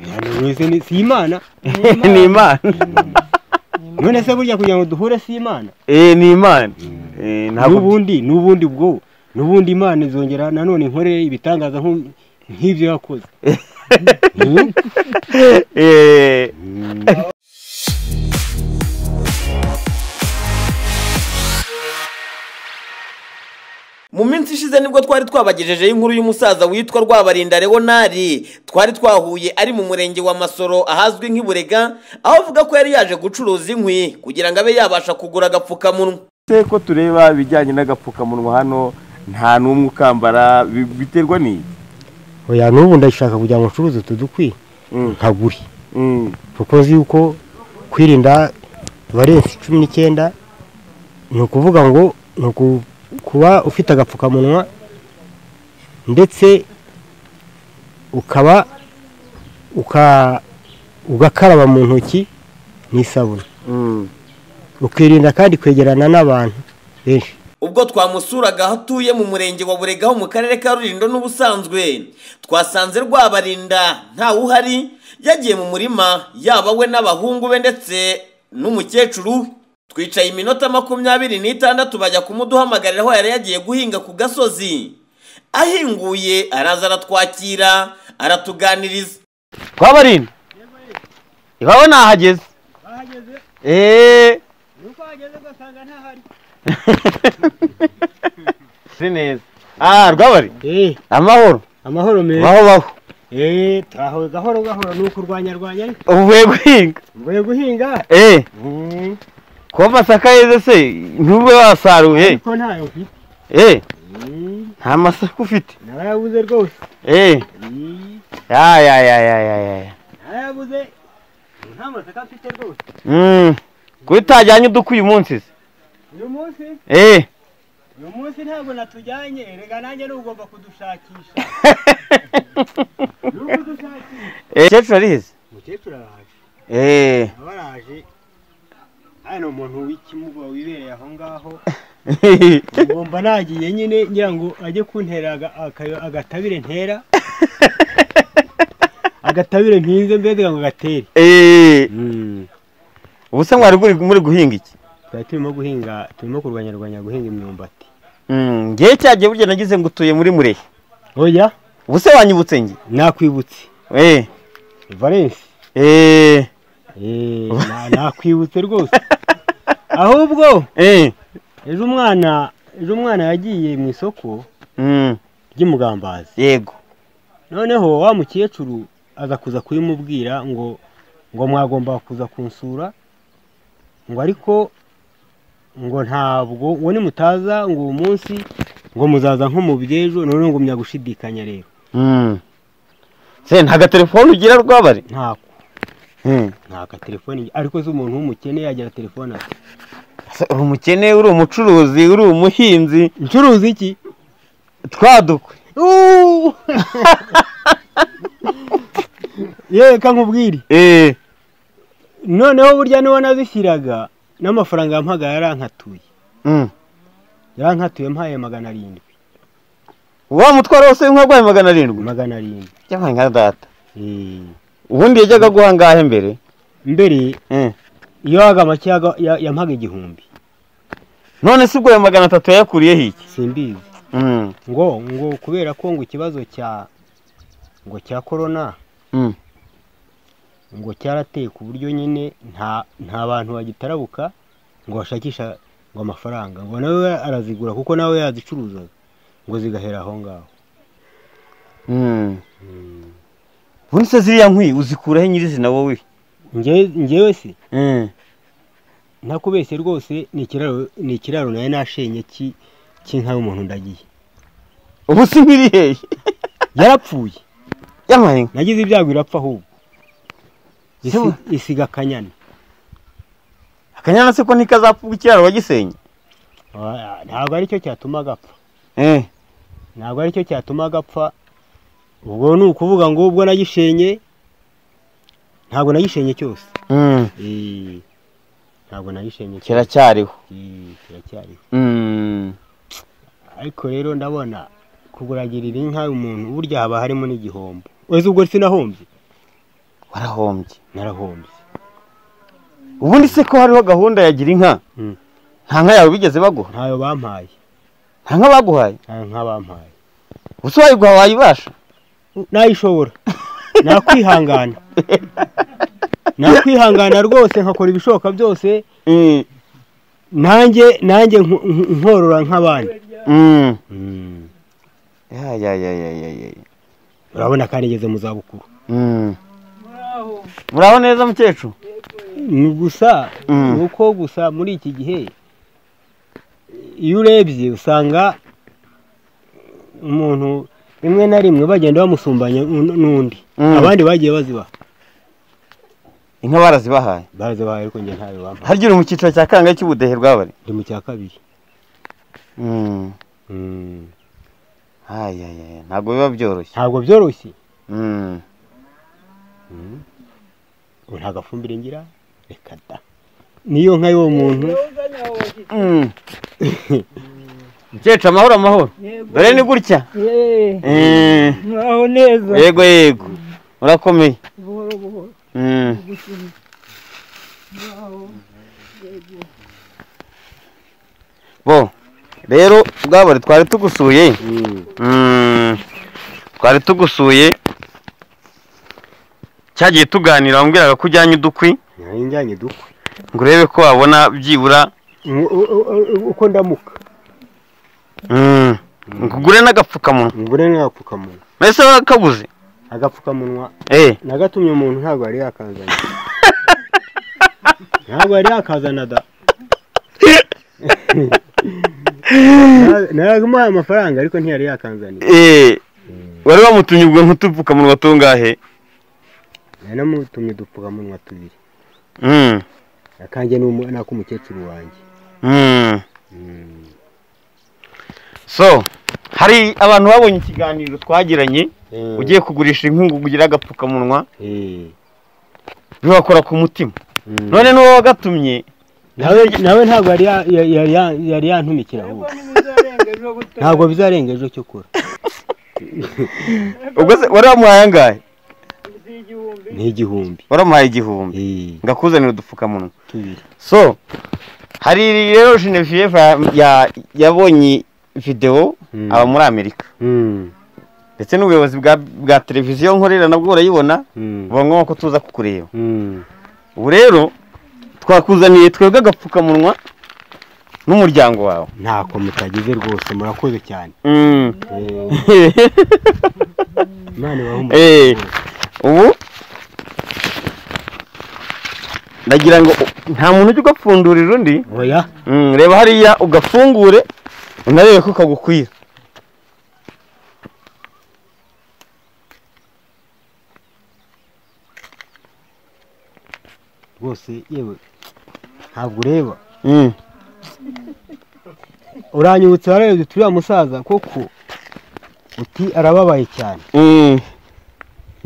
Abantu mwese ni- si imana ni imana none se burya kugira ngo duhure si imana Eh, ni imana Eh, ntabwo n'ubundi n'ubundi bwo n'ubundi imana izongera nanone inkorere ibitangaza nk'u- nk'ibyo yakoze Hmm? Eh, mu minsi ishize nibwo twari twabagejejeho inkuru y'umusaza witwa rwabarinda leonari twari twahuye ari mu murenge wa masoro ahazwi nk'iburega aho avuga ko yari yaje gucuruza inkwi kugira ngo abe yabasha kugura agapfukamunwa se ko tureba ibijyanye n'agapfukamunwa hano nta n'umwe ukambara bi- biterwa n'iki oya n'ubu ndashaka kugira ngo ncuruze tudukwi Mm. nkagure Mm. kuko nzi yuko kwirinda valensi cumi n'icyenda ni ukuvuga ngo ni uku- kuba ufite agapfukamunwa ndetse ukaba uka- ugakaraba mu ntoki n'isabune Mm. ukirinda kandi kwegerana n'abantu benshi ubwo twamusuraga aho atuye mu murenge wa burega ho mu karere ka rurindo n'ubusanzwe twasanze rwabarinda ntawe uhari yagiye mu murima yaba we n'abahungu be ndetse n'umukecuru we twicaye iminota makumyabiri n'itandatu bajya kumuduhamagarira aho yari yagiye guhinga ku gasozi ahinguye araza aratwakira aratuganiriza twabarinda iwabo nahageze eee si neza ah rwabari Eh, amahoro amahoro meza baho baho Eh, twahawe gahoro gahoro ni ukurwanyarwanya ariko uvuye guhinga mvuye guhinga eee Mm, kuba amasaka yeze se ntube wasaruye ariko ntayo mfite eee Mm, nta masaka ufite narayabuze rwose eee Mm, ya ya ya ya ya ya narayabuze nta masaka mfite rwose Mm. kuba utajyanye udukwi uyu munsi se uyu munsi eee uyu munsi ntabwo natujyanye rega nanjye ni ugomba kudushakisha ni ukudushakisha umukecuru arize umukecuru araje eee aba araje hano umuntu w'ikimuga wibereye aho ngaho ngomba nagiye nyine ngira ngo ajye kuntera aga- aka- agatabire ntera agatabire mpinze mbega ngo gatere eee ubu se mwari muri- muri guhinga iki twari turimo guhinga turimo kurwanyarwanya guhinga imyumbati Mm, ngewe cyagiye burya nagize ngo utuye muri murehe oya ubu se wanyibutse nge nakwibutse eh valensi eh Eh, na- nakwibutse rwose ahubwo eh ejo umwana ejo umwana yagiye mu isoko mm, ry'imugambazi yego noneho wa mukecuru aza kuza kubimubwira ngo ngo mwagomba kuza kunsura ngo ariko ngo ntabwo ngo nimutaza ngo uwo munsi ngo muzaza nko mu by'ejo noneho ngumya gushidikanya rero mm. se nta gatelefone ugira rwabari ntako mm. ntaka telefone ariko se umuntu w'umukene yagira telefone ati Se uri umukene uri umucuruzi uri umuhinzi ncuruza iki twadukwe Uuu! yewe ka nkubwire eh noneho burya niba nazishyiraga n'amafaranga yampagaye yarankatuye mm. yarankatuye mpaye magana arindwi wa mutwaro wose w'inkwagwaye magana arindwi magana arindwi yabaye nka data Eh, ubundi yajyaga guha ngahe mbere mbere eh. iyo waga make yaga- ya- yampaga igihumbi none se ubwo ayo magana atatu yayakuriyeho iki simbizi mm. ngo ngo kubera ko ngo ikibazo cya ngo cya korona mm. ngo cyarateye ku buryo nyine nta nta bantu bagitarabuka ngo bashakisha ngo amafaranga ngo nawe arazigura kuko nawe yazicuruzaga ngo zigahera aho ngaho Mm. ubundi se ziriya nkwi uzikuraho nyirizina wowe Nge- ngewe se mm. ntakubeshye rwose ni ikiraro ni ikiraro nawe nashenye ki- cy'inka y'umuntu ndagiye ubu si nk'iri hehe yarapfuye yamaye nagize ibyago irapfa ahubwo Isi- Sema. isiga akanyana akanyana se ko ntikazapfa ikiraro wagisenye Oya, ntabwo aricyo cyatuma agapfa eh ntabwo aricyo cyatuma agapfa ubwo ni ukuvuga ngo ubwo nagishenye ntabwo nagishenye cyose mm. Eh, ntabwo nagishenye cyose kiracyariho Eh, kiracyariho mm. ariko rero ndabona kuguragirira inka y'umuntu burya haba harimo n'igihombo wese ubwo sinahombye warahombye narahombye ubundi se ko hariho gahunda ya gira inka Mm. nta nka yawe bigeze baguha ntayo bampaye nta nka baguhaye nta nka bampaye gusa wayiguha wayibasha nayishobora nakwihangana nakwihangana rwose nkakora ibishoboka byose Mm, nanjye nanjye nk- nk- nkorora nk'abandi mm. Ya, ya, ya, ya, ya, ya, ya. urabona kandi ngeze mu zabukuru Mm. muraho neza mukecuru ni gusa Mm. ni uko gusa muri iki gihe iyo urebye usanga umuntu rimwe na rimwe bagenda bamusumbanya n'u- n'undi Mm. abandi bagiye bazibaha inka barazibahaye barazibaha ariko njye ntayo bampaye harya uri mu cyiciro cya kangahe cy'ubudehe bwabari ndi mu cya kabiri Mm. Mm. Ay, ay, ay, ntabwo biba byoroshye ntabwo byoroshye Mm. ubu nta gafumbire ngira reka da niyo nka y'uwo muntu Mm. mukecuru amahoro amahoro dore ni gutya Eh, muraho neza yego yego urakomeye buhoro buhoro Mm. gusunika bo rero bwabari twari tugusuye Mm. twari tugusuye cyagiye tuganira wambwiraga ko ujyanye udukwi ntajyanye dukwe ngo urebe ko wabona byibura U- u- u- uko ndamuka Mm. ngo ugure n'agapfukamunwa ngure n'agapfukamunwa mbese wakaguze agapfukamunwa Eh, nagatumye umuntu ntabwo yari yakazana ntabwo yari yakazana da naramuhaye amafaranga ariko ntiyari yakanzaniye eh, wari wamutumye ubwo nk'utupfukamunwa tungahe nanamutumye udupfukamunwa tubiri Mm. akanjye ni umu- ni ak'umukecuru wanjye Mm. so hari abantu babonye ikiganiro twagiranye Eh, ugiye kugurisha inkungu kugira agapfukamunwa eh, bibakora ku mutima mm. none n'uwo wagatumye nawe nawe ntabwo yari ya- ya- yari ya- yari yantumikira ahubwo ntimuzarenga ejo gutaha ntabwo bizarenga ejo cyo kora ubwo se wari wamuhaye angahe z'igihumbi ni igihumbi waramuhaye igihumbi Eh, ngakuzanira udupfukamunwa tubiri so hari rero genevieve ya- yabonye videwo Mm. aba muri amerika Mm, ndetse n'ubuyobozi bwa bwa televiziyo nkorera nabwo burayibona mm, buba ngombwa ko tuza kukureba mm. ubu rero twakuzaniye twebwe agapfukamunwa n'umuryango wawe ntako mutagize rwose murakoze cyane Mm. Eh, imana ibahe umugisha Eh, rwose. ubu ndagira ngo nta muntu ujya ugapfundurira undi oya Mm, reba hariya ugafungure unarebe ko kagukwira rwose yewe ntabwo ureba Mm, uranyibutsa rero duturiye musaza koko uti arababaye cyane mm.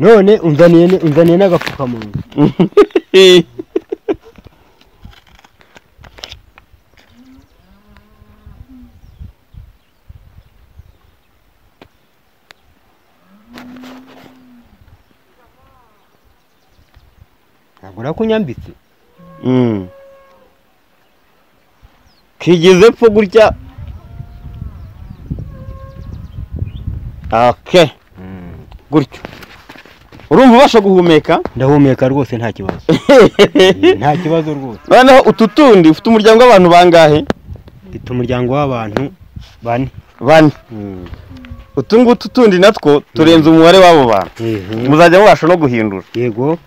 none unzaniye ne- unzaniye n'agapfukamunwa ntabwo nakunyambitse Mm. kigeze pfa gutya ok gutyo urumva ubasha guhumeka ndahumeka rwose nta kibazo nta kibazo rwose noneho utu tundi ufite umuryango w'abantu bangahe mfite umuryango w'abantu bane bane utu ngutu tundi natwo turenze umubare w'abo bantu Mhm. muzajya mubasha no guhindura yego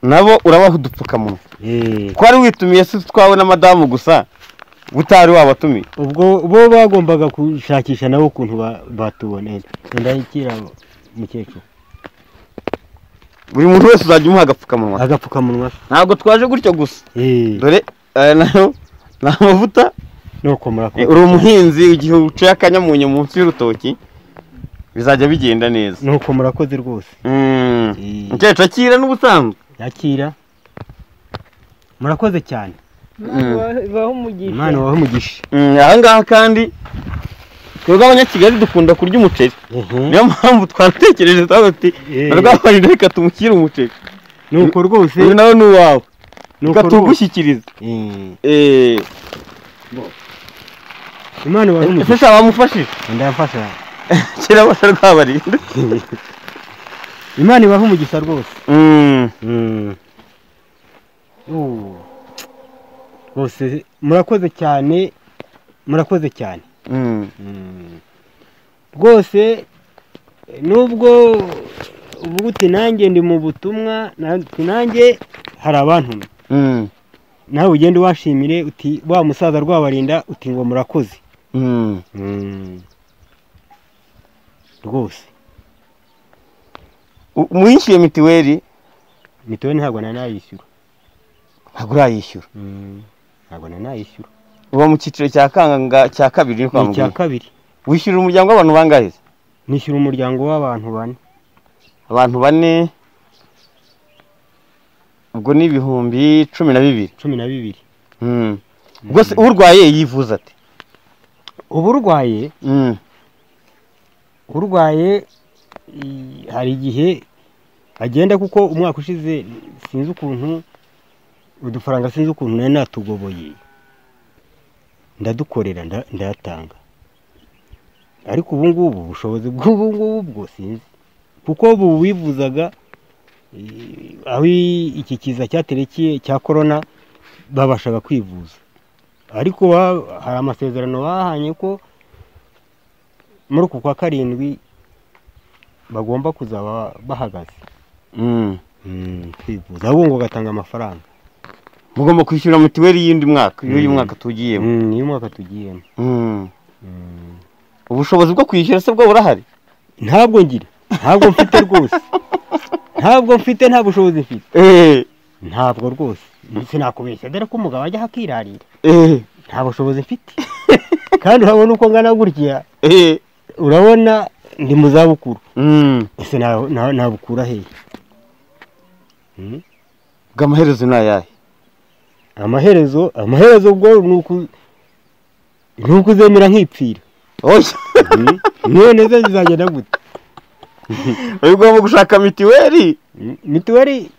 nabo urabaha udupfukamunwa Eh, ko wari witumiye si twawe na madamu gusa utari wabatumiye ubwo bo bagombaga gushakisha nabo ukuntu ba- batubonera ndakira mukecuru buri muntu wese uzajya umuha agapfukamunwa agapfukamunwa se. ntabwo twaje gutyo gusa Eh, dore aya nayo ni amavuta nuko murakoze Eh, uri umuhinzi igihe uciye akanyamunyu munsi y'urutoki bizajya bigenda neza nuko murakoze rwose Mm. Eh. mukecuru akira n'ubusanzwe yakira murakoze cyane imana ibahe umugisha imana wahe umugisha Mm, aha ngaha kandi twebwe abanyakigali dukunda kurya umuceri ehe niyo mpamvu twaratekereje twavuga tuti Eh. barwabarinda reka tumushyire umuceri nuko rwose uyu nawe ni uwawe nuko reka rwose tuwugushyikirize Eh, Eh, imana wari ese umugisha sha wamufashije ndayafasha kera basa rwabarinda imana ibahe umugisha rwose Mm, Uh. rwose murakoze cyane murakoze cyane mm. rwose nubwo uvuga uti nanjye ndi mu butumwa na- uti nanjye hari abantu Mm, nawe ugende washimire uti wa musaza rwabarinda uti ngo murakoze mm. rwose U- umwishyuye mitiweli mituweli ntabwo nari nayishyura ntabwo urayishyura ntabwo nari nayishyura uba mu cyiciro cya kangaga cya kabiri ni kwa ni icya muganga kabiri wishyurira umuryango w'abantu bangahe se? nishyura umuryango w'abantu bane abantu bane ubwo ni ibihumbi cumi na bibiri cumi na bibiri Mm. rwose urwaye yivuza ati ubu urwaye Mm, urwaye i- hari igihe agenda kuko umwaka ushize sinzi ukuntu udufaranga sinzi ukuntu nari natugoboye ndadukorera nda- ndayatanga ariko ubu ngubu ubushobozi bw'ubu ngubu bwo sinzi kuko ubu wivuzaga i- aho i- iki kiza cyaterekeye cya korona babashaga kwivuza ariko ba- hari amasezerano bahanye ko muri uku kwa karindwi bagomba kuzaba bahagaze mm. kwivuza ahubwo ngo gatanga amafaranga mugomba kwishyura mitiweli y'undi mwaka y'uyu Mm. mwaka tugiyemo Mm, niyo mwaka tugiyemo Mm. Mm. ubushobozi bwo kwishyura se bwo burahari ntabwo ngira ntabwo mfite rwose ntabwo mfite nta bushobozi mfite Eh, ntabwo rwose sinakubeshya dore ko umugabo ajya akirarira eh, nta bushobozi mfite kandi urabona uko ngana gutya eh. urabona ndi mu zabukuru Mm. ese na- na- nabukura hehe Mm. ubwo amaherezo ni ayahe amaherezo amaherezo ubwo ni uku- ni ukuzemera nkipfira oya niyo neza zizagenda gute uyu ugomba gushaka mitiweli Mm, mituweli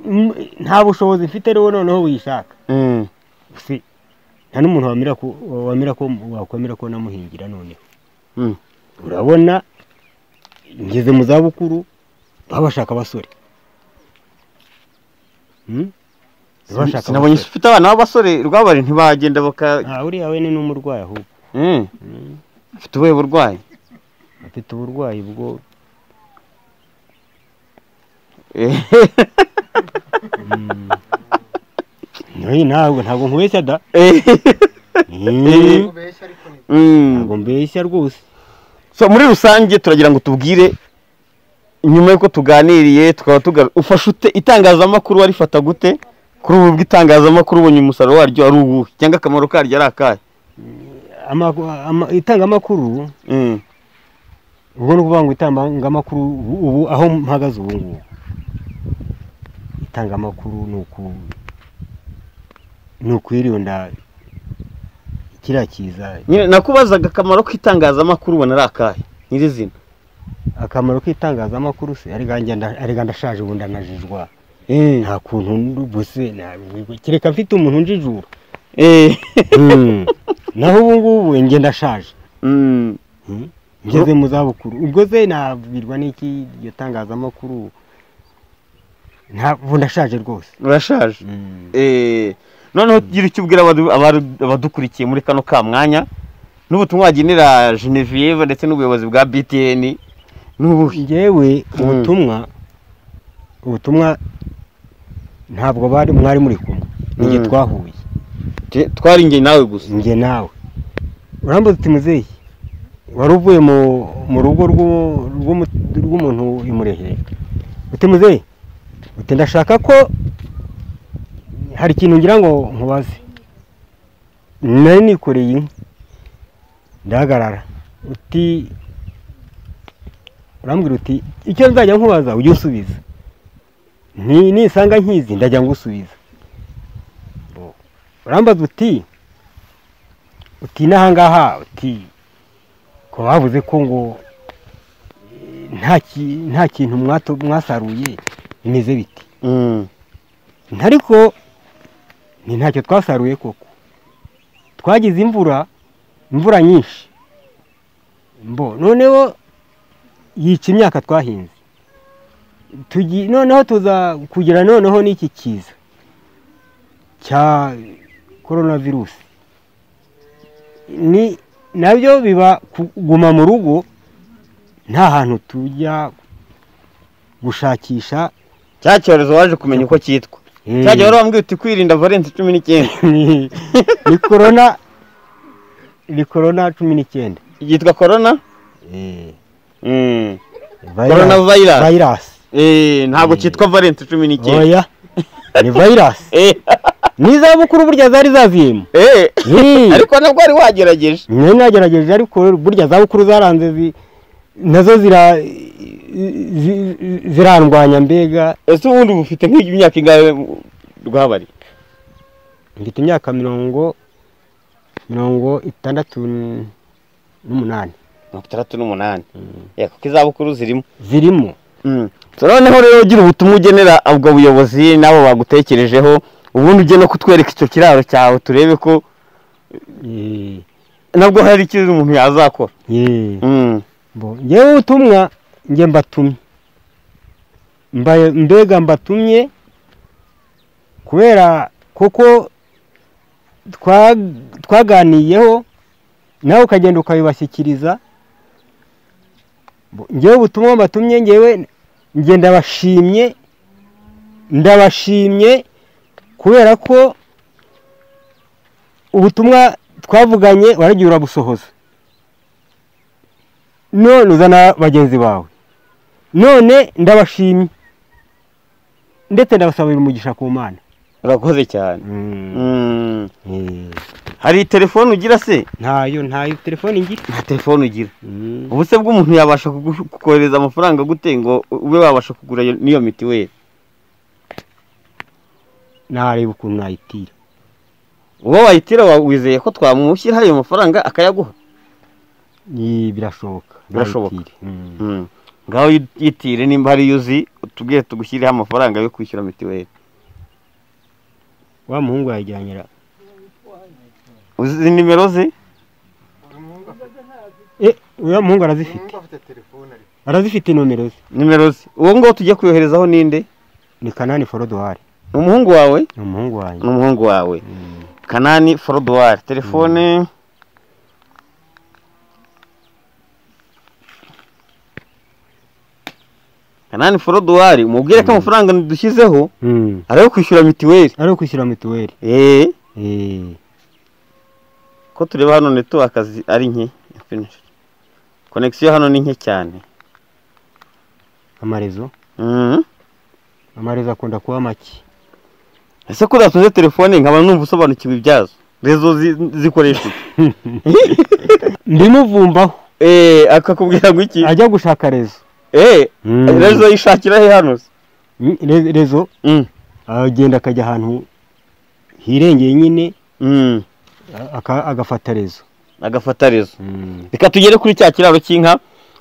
mm, nta bushobozi mfite rero noneho wiyishaka Mm. si nta n'umuntu wamira ko wamira ko wakwemera ko namuhingira noneho Mm. urabona ngeze mu za bukuru baba bashaka abasore Mm? Baba bashaka sinabonye abasore. ufite abana b'abasore rwabari ntibagenda baka Ah, uriya we ni n'umurwayi ahubwo Mm. ufite ubuhe burwayi afite uburwayi bwo Eh, Hey, ntabwo ntabwo nkubeshya da eh. Mm, Mm. ntabwo mbeshya rwose so muri rusange turagira ngo tubwire nyuma y'uko tuganiriye tukaba tuga ufashe ute itangazamakuru warifata gute kuri ubu bw'itangazamakuru ubonye umusaruro waryo ari uwuhe cyangwa akamaro karyo ari akahe Amaku- ama- itangamakuru Mm. ubwo ni ukuvuga ngo itangamakuru ubu ubu aho mpagaze ubu ngubu itangamakuru ni uku ni ukwirinda kiriya kiza nyine nakubazaga akamaro k'itangazamakuru ubona ari akahe nyirizina akamaro k'itangazamakuru se arega njye nda- arega ndashaje ubu ndanajijwa Eh, nta kuntu ubu se na- kereka mfite umuntu unjijura eh. Mm. naho ubu ngubu njye ndashaje Mm. ngeze mu zabukuru ubwo se nabwirwa n'iki iryo tangazamakuru ntabwo ndashaje rwose urashaje Eh, noneho gira icyo ubwira abadu- abadu- abadukurikiye muri kano ka mwanya n'ubutumwa wagenera Genevieve ndetse n'ubuyobozi bwa BTN n'ubuhe ngewe ubutumwa ubutumwa ntabwo bari mwari muri kumwe nige Mm. twahuye Te- twari njye nawe gusa njye nawe urambuza uti muzehe wari uvuye mu- mu rugo rw'u- rw'umu- rw'umuntu imurehera uti muzehe uti ndashaka ko hari ikintu ngira ngo nkubaze nari nikoreye inkwi ndahagarara uti urambwira uti icyo nzajya nkubaza ujye usubiza Ni- nisanga nkizi ndajya ngusubiza urambaza uti uti n'ahangaha uti bakaba bavuze ko ngo eh, nta ki- nta kintu mwato- mwasaruye bimeze biti Mm. ariko ni ntacyo twasaruye koko twagize imvura imvura nyinshi mbo noneho yica imyaka twahinze Tugi- noneho tuza kugira noneho n'iki kiza cya korona virusi ni nabyo biba kuguma mu rugo nta hantu tujya gushakisha cya cyorezo waje kumenya uko cyitwa cyajya wari wambwiye uti kwirinda valensi cumi n'icyenda ni ni korona ni korona cumi n'icyenda yitwa korona Mm. Corona virus. vayirasi Eh, ntabwo cyitwa valensi cumi n'icyenda oya ni vayirasi Eh, n'izabukuru burya zari zaziyemo eh. Eh, ariko nabwo wari wagerageje mwe nagerageje ariko burya zabukuru zaranze zi- nazo zira zi- zi- zirandwanya mbega ese ubundi uba ufite nk'imyaka ingahe rwabari mfite imyaka mirongo mirongo itandatu n'umunani mirongo itandatu n'umunani Eh, kuko izabukuru zirimo zirimo So, noneho rero ugira ubutumwa ugenera ubwo buyobozi n'abo bagutekerejeho ubundi ujye no kutwereka icyo kiraro cyawe turebe ko Eh, nabwo hari icyiza umuntu yazakora eh. Mm. bo ngewe ubutumwa nge mbatumye Mbaye- mbega mbatumye kubera kuko twa- twaganiyeho nawe ukagenda ukabibashyikiriza Bo, ngewe ubutumwa mbatumye ngewe nge ndabashimye ndabashimye kubera ko ubutumwa twavuganye waragiye urabusohoza none uzana bagenzi bawe none ndabashimye ndetse ndabasabira umugisha ku mana urakoze cyane Mm. Eh, hari telefone ugira se ntayo ntayo telefoni ngira nta telefone ugira ubuse bw'umuntu yabasha kugu- kukohereza amafaranga gute ngo ube wabasha kugura iyo- n'iyo mitiweli nareba ukuntu nayitira uwo wayitira wa- wizeye ko twamushyiraho ayo mafaranga akayaguha Eh, birashoboka Birashoboka. nayitire. Mm. Mm. ngaho yit- yitire nimba hari iyo uzi utubwire tugushyireho amafaranga yo kwishyura mitiweli wa muhungu yajyanira uzi nimero ze Eh, uriya muhungu arazifite arazifite nomero ze nimero ze uwo ngaho tugiye kuyoherezaho ninde ni kanani forodowari ni umuhungu wawe ni umuhungu wanjye ni umuhungu wawe kanani forodowari telefone kanani forodowari mubwire ko amafaranga dushyizeho Mm. ari ayo kwishyura mitiweli ari ukwishyura mituweli eee Eh, ko tureba hano netiwaka zi- ari nke konegisiyo hano ni nke cyane amarezo Mhm. amarezo akunda kuba make ese ko udatuze telefone nkaba numva usobanukiwe ibyazo rezo zi- zikoresha iki? ndimuvumbaho eee akakubwira ngo iki ajya gushaka rezo eee Mm. rezo yishakira he hano se Mm, re- rezo Mm. agenda akajya ahantu hirengeye nyine Mm. aka- agafata rezo agafata rezo reka tugere kuri cya kiraro cy'inka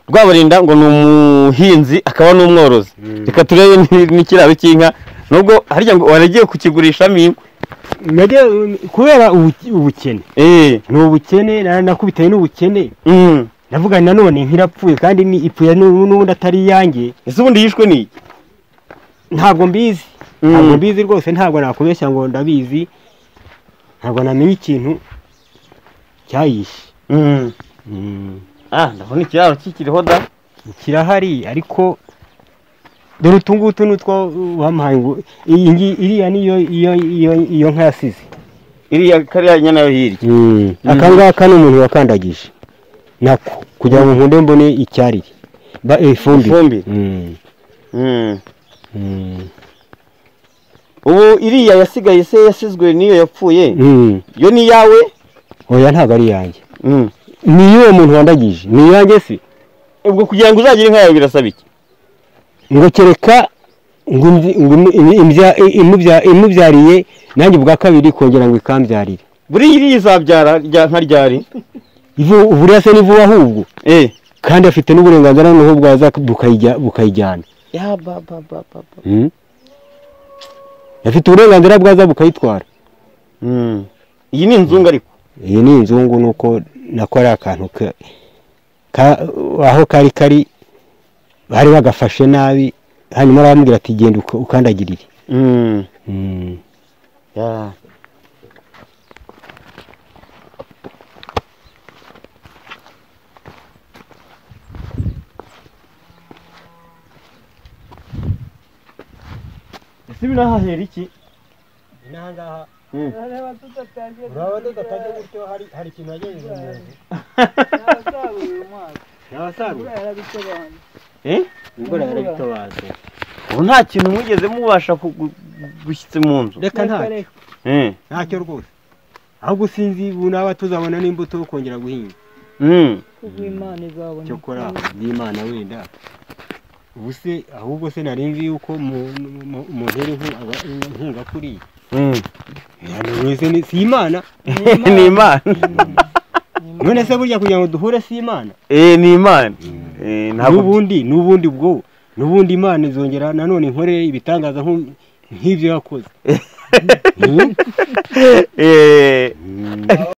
rwabarinda ngo ni umuhinzi akaba n'umworozi reka turebe ni- n'ikiraro cy'inka nubwo harya ngo waragiye kukigurishamo inkwi Nagiye, um, kubera ubu- ubukene eee ni ubukene na- nakubitanye n'ubukene Mm. navuga nti nanone nk'irapfuye kandi ni ipfuye nu- n'ubundi atari iyanjye ese ubundi yishwe ni iki ntabwo mbizi Mm. ntabwo mbizi rwose ntabwo nakubeshya ngo ndabizi ntabwo namenya ikintu cyayishe Mm. Mm. ah ndabona ikiraro kikiriho da kirahari ariko dore utu ngutu ni utwo wamuhaye ngo iyi ngi- iriya niyo iyo iyo iyo nka yasize iriya kariya nyana yo hirya aka ngaka ni umuntu wakandagije nako kugira ngo nkunde mbone icyarire ba ifumbire ifumbire Mm, Mm. mm, ubu iriya yasigaye se yasizwe n'iyo yapfuye mm. yo ni iyawe oya ntabwo ari iyanjye Mm. ni iyo uwo muntu wandagije ni iyanjye se ubwo kugira ngo uzagire inka yawe birasaba iki ngo kereka ngo imvi- ngo imu- imu- imubya- imubya- imubyariye nanjye ubwa kabiri kongera ngo ikambyarire buriya iriya izabyara rya nka ryari ivu buriya se ni vuba ahubwo eh kandi afite n'uburenganzira noneho bwaza bukayijya- bukayijyana Ya ba ba ba ba ba. Hmm? afite uburenganzira bwaza bukayitwara mm. iyi ni inzungu ariko iyi ni inzungu nuko nako ari akantu ka- ka- aho kari kari bari bagafashe nabi hanyuma baramubwira ati genda uka- ukandagirire mm. Hmm. ya ese binahahera iki Areba tudatangiye. hari ikintu wagenze mu nzu Nabasaruye uyu mwaka. ntabasarura Imvura yarabitobanuye. imvura yarabitabaje ubu nta kintu mwigeze mubasha kugu- gushyitse mu nzu reka ntacyo Reka, reka. eh ntacyo rwose ahubwo sinzi ubu naba tuzabona n'imbuto yo kongera guhinga mm. Ubwo Imana izabona. cyokora n'imana wenda ubu se ahubwo se nari nzi yuko mu- mu- mu- umuntu yari inkunga- aba- inkunga kuri iyi Mm. Hano wese ni si imana ni imana none se burya kugira ngo duhure si imana eh ni imana eh ntabwo n'ubundi n'ubundi bwo n'ubundi imana izongera nanone inkorere ibitangaza nk'u- nk'ibyo yakoze eh